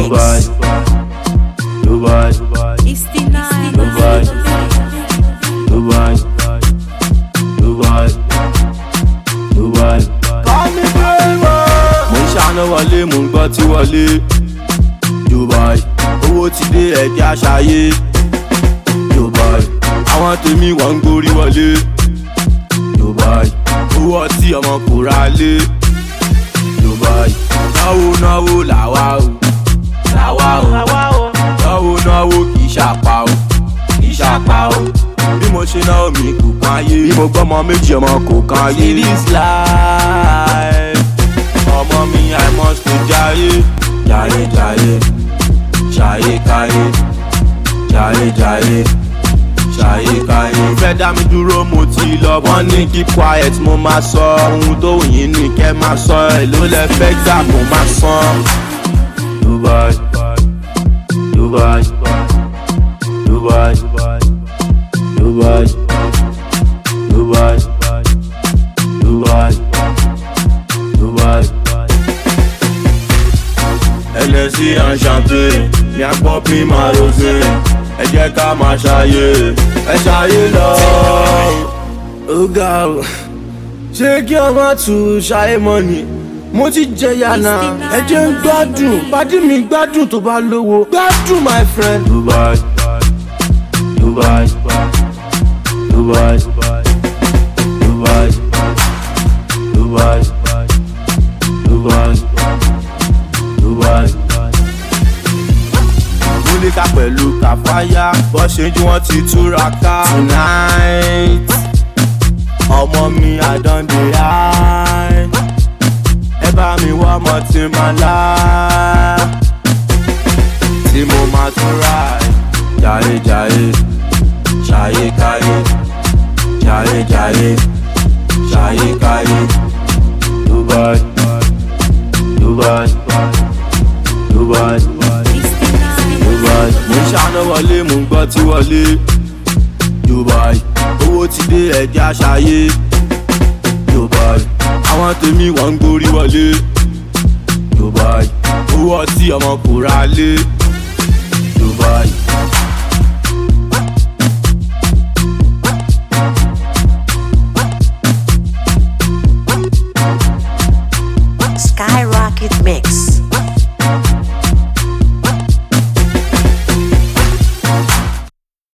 Dubai, Dubai, It's the night. Dubai, Dubai, Dubai, Dubai. Mo ń ṣáná wọlé, mo ń gbọ́ tí wọlé. Dubai, owó ti dé ẹ̀jẹ̀ àṣàyè. Dubai, àwọn tèmi wọ́n ń gborí wọlé. Dubai, owó ọtí ọmọ kò ra lé. Dubai, náwó náwó làwa o. Làwa o. Náwó náwó kì í ṣàpá o. Kì í ṣàpá o. Bí mo ṣe náwó mi kò kan ayé. Bí mo gbọ́mọ méjì ọmọ kò kan ayé. See this life. Ọmọ mi I must to jayé. Jayé jayé. Jayé káyé. Jayé jayé. Jayé káyé. Fẹ́ dá mi dúró mo ti lọ. Wọ́n ní keep quiet mo máa sọ. Ohun tó wù yín ní kẹ́ máa sọ. Èló lẹ fẹ́ gbà mo máa san. Dubai, Dubai, Dubai, Dubai, Dubai, Dubai, Dubai. LSI enchanté, viens pomper ma rosée. Ẹ jẹ́ ká máa ṣayé, ẹ ṣayé lọ. Ó ga o, ṣé kí ọmọ tún ṣayé mọ́ ni? mo ti jẹyà náà ẹ jẹ́ ń gbádùn pàdé mi gbádùn tó bá lówó gbádùn my friend. Dubai, Dubai, Dubai, Dubai, Dubai, Dubai, Dubai. Múlíkà pẹ̀lú kàfáyà bọ́ ṣe jí wọ́n ti túra ká. Tonight, ọmọ mi I don dey high ẹ bá mi wá ọmọ tí máa lá tí mo máa tún rà jàre jàre ṣàyè káyé jàre jàre ṣàyè káyé Dubai Dubai Dubai It's the night. Dubai mo ń ṣáná wọlé mo ń gbọ́ tí wọlé Dubai owó ti dé ẹ̀jẹ̀ àṣàyè Dubai àwọn tèmi wọ́n ń gborí wọlé Dubai owó ọtí ọmọ kò ra lé Dubai